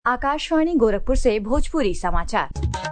आकाशवाणी गोरखपुर से भोजपुरी समाचार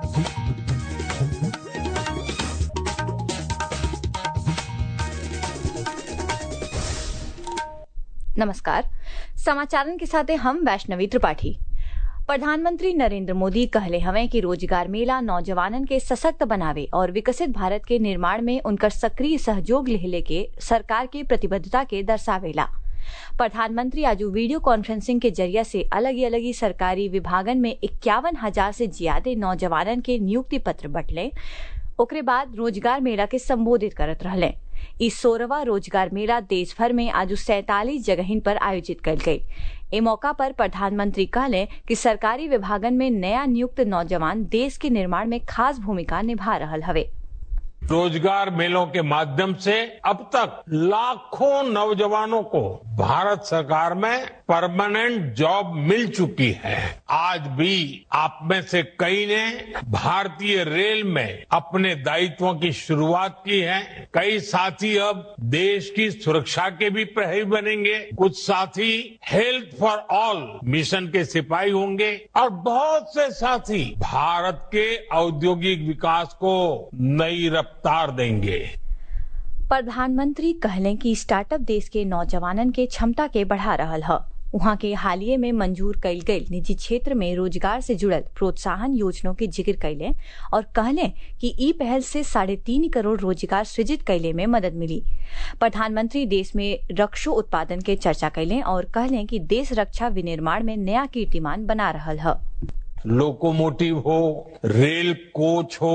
नमस्कार समाचारन के साथ हम वैष्णवी त्रिपाठी प्रधानमंत्री नरेंद्र मोदी कहले हवे कि रोजगार मेला नौजवानन के सशक्त बनावे और विकसित भारत के निर्माण में उनकर सक्रिय सहयोग लेहले के सरकार के प्रतिबद्धता के दर्शावेला प्रधानमंत्री आज वीडियो कॉन्फ्रेंसिंग के जरिया से अलग अलग सरकारी विभागन में इक्यावन हजार से ज्यादा नौजवानन के नियुक्ति पत्र बटले ओकरे बाद रोजगार मेला के संबोधित करत रहले इस सोलहवा रोजगार मेला देश भर में आज सैतालीस जगहिन पर आयोजित कल गई ए मौका पर प्रधानमंत्री कहले कि सरकारी विभागन में नया नियुक्त नौजवान देश के निर्माण में खास भूमिका निभा रहल हवे रोजगार मेलों के माध्यम से अब तक लाखों नौजवानों को भारत सरकार में परमानेंट जॉब मिल चुकी है आज भी आप में से कई ने भारतीय रेल में अपने दायित्वों की शुरुआत की है कई साथी अब देश की सुरक्षा के भी प्रहरी बनेंगे कुछ साथी हेल्थ फॉर ऑल मिशन के सिपाही होंगे और बहुत से साथी भारत के औद्योगिक विकास को नई रफ्तार देंगे प्रधानमंत्री कहले कि स्टार्टअप देश के नौजवानन के क्षमता के बढ़ा रहल है वहां के हालिये में मंजूर कईल गई निजी क्षेत्र में रोजगार से जुड़ल प्रोत्साहन योजनाओं के जिक्र कैले और कहले कि ई पहल से साढ़े तीन करोड़ रोजगार सृजित कैले में मदद मिली प्रधानमंत्री देश में रक्षो उत्पादन के चर्चा कैले और कहले कि देश रक्षा विनिर्माण में नया कीर्तिमान बना रहल है लोकोमोटिव हो रेल कोच हो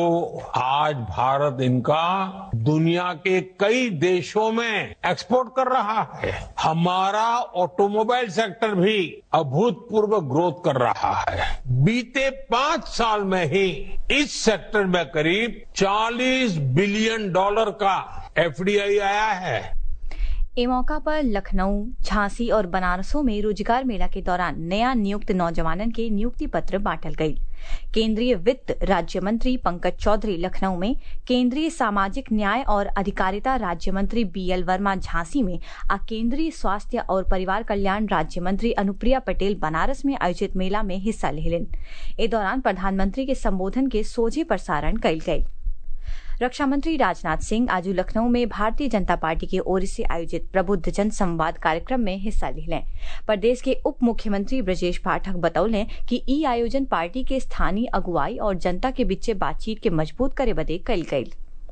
आज भारत इनका दुनिया के कई देशों में एक्सपोर्ट कर रहा है हमारा ऑटोमोबाइल सेक्टर भी अभूतपूर्व ग्रोथ कर रहा है बीते पांच साल में ही इस सेक्टर में करीब 40 बिलियन डॉलर का एफडीआई आया है ए मौका पर लखनऊ झांसी और बनारसों में रोजगार मेला के दौरान नया नियुक्त नौजवानन के नियुक्ति पत्र बांटल गई केंद्रीय वित्त राज्य मंत्री पंकज चौधरी लखनऊ में केंद्रीय सामाजिक न्याय और अधिकारिता राज्य मंत्री बीएल वर्मा झांसी में आ केंद्रीय स्वास्थ्य और परिवार कल्याण राज्य मंत्री अनुप्रिया पटेल बनारस में आयोजित मेला में हिस्सा लेलिन ए दौरान प्रधानमंत्री के संबोधन के सोझे प्रसारण कल गई रक्षा मंत्री राजनाथ सिंह आज लखनऊ में भारतीय जनता पार्टी की ओर से आयोजित प्रबुद्ध जन संवाद कार्यक्रम में हिस्सा ले प्रदेश के उप मुख्यमंत्री ब्रजेश पाठक बतौले कि ई आयोजन पार्टी के स्थानीय अगुवाई और जनता के बीच बातचीत के मजबूत करे बदे कल गई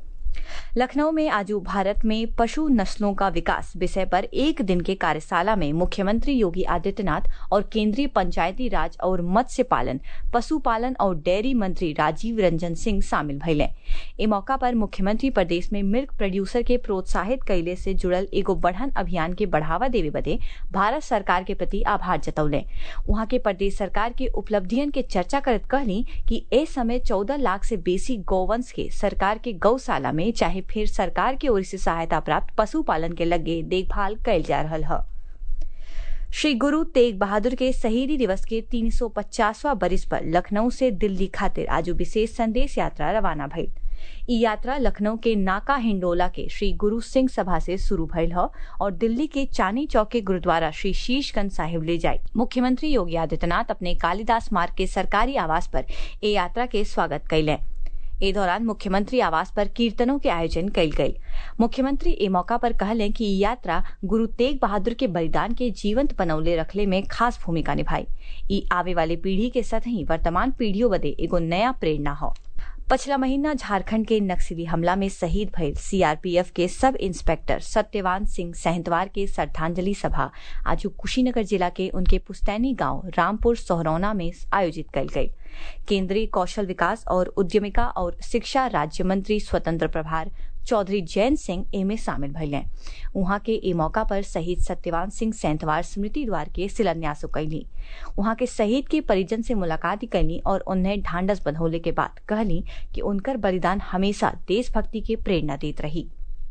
लखनऊ में आज भारत में पशु नस्लों का विकास विषय पर एक दिन के कार्यशाला में मुख्यमंत्री योगी आदित्यनाथ और केंद्रीय पंचायती राज और मत्स्य पालन पशुपालन और डेयरी मंत्री राजीव रंजन सिंह शामिल भैले ए मौका पर मुख्यमंत्री प्रदेश में मिल्क प्रोड्यूसर के प्रोत्साहित कैले से जुड़ल एगो बढ़न अभियान के बढ़ावा देवे बदे भारत सरकार के प्रति आभार जतौले वहां के प्रदेश सरकार के उपलब्धियन के चर्चा करत कहली कि ए समय चौदह लाख से बेसी गौवंश के सरकार के गौशाला में चाहे फिर सरकार की ओर से सहायता प्राप्त पशुपालन के लगे देखभाल कैल जा रहा है श्री गुरु तेग बहादुर के शहीदी दिवस के 350वां बरिस पर लखनऊ से दिल्ली खातिर आज विशेष संदेश यात्रा रवाना भइल ई यात्रा लखनऊ के नाका हिंडोला के श्री गुरु सिंह सभा से शुरू भइल ह और दिल्ली के चांदी चौक के गुरुद्वारा श्री शीशगंज साहिब ले जाये मुख्यमंत्री योगी आदित्यनाथ अपने कालिदास मार्ग के सरकारी आवास पर ए यात्रा के स्वागत कैले ए दौरान मुख्यमंत्री आवास पर कीर्तनों के आयोजन कल गई मुख्यमंत्री ए मौका पर कहले कि ये यात्रा गुरु तेग बहादुर के बलिदान के जीवंत बनौले रखले में खास भूमिका निभाई ई आवे वाले पीढ़ी के साथ ही वर्तमान पीढ़ियों बदे एगो नया प्रेरणा हो पछला महीना झारखंड के नक्सली हमला में शहीद भइल सीआरपीएफ के सब इंस्पेक्टर सत्यवान सिंह सहतवार के श्रद्धांजलि सभा आज कुशीनगर जिला के उनके पुस्तैनी गांव रामपुर सोहरौना में आयोजित कल गई केंद्रीय कौशल विकास और उद्यमिका और शिक्षा राज्य मंत्री स्वतंत्र प्रभार चौधरी जैन सिंह एमे शामिल भइले वहां के ए मौका पर शहीद सत्यवान सिंह सैंतवार स्मृति द्वार के शिलान्यास कैली वहां के शहीद के परिजन से मुलाकात कैली और उन्हें ढांढस बंधौले के बाद कहली कि उनकर बलिदान हमेशा देशभक्ति के प्रेरणा देत रही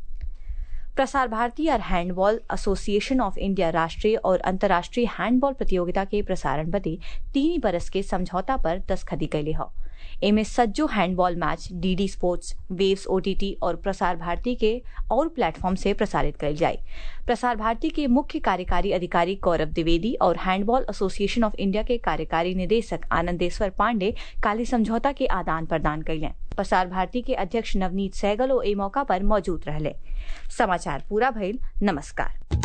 प्रसार भारती और हैंडबॉल एसोसिएशन ऑफ इंडिया राष्ट्रीय और अंतर्राष्ट्रीय हैंडबॉल प्रतियोगिता के प्रसारण बदे तीन बरस के समझौता पर दस्तखती कैले ह एमे सज्जो handball match DD sports Waves OTT और प्रसार भारती के और प्लेटफॉर्म से प्रसारित कल जाए प्रसार भारती के मुख्य कार्यकारी अधिकारी गौरव द्विवेदी और हैंडबॉल एसोसिएशन ऑफ इंडिया के कार्यकारी निदेशक आनंदेश्वर पांडे काली समझौता के आदान प्रदान कैले प्रसार भारती के अध्यक्ष नवनीत सहगल ओ ए मौका पर मौजूद रहले समाचार पूरा भइल नमस्कार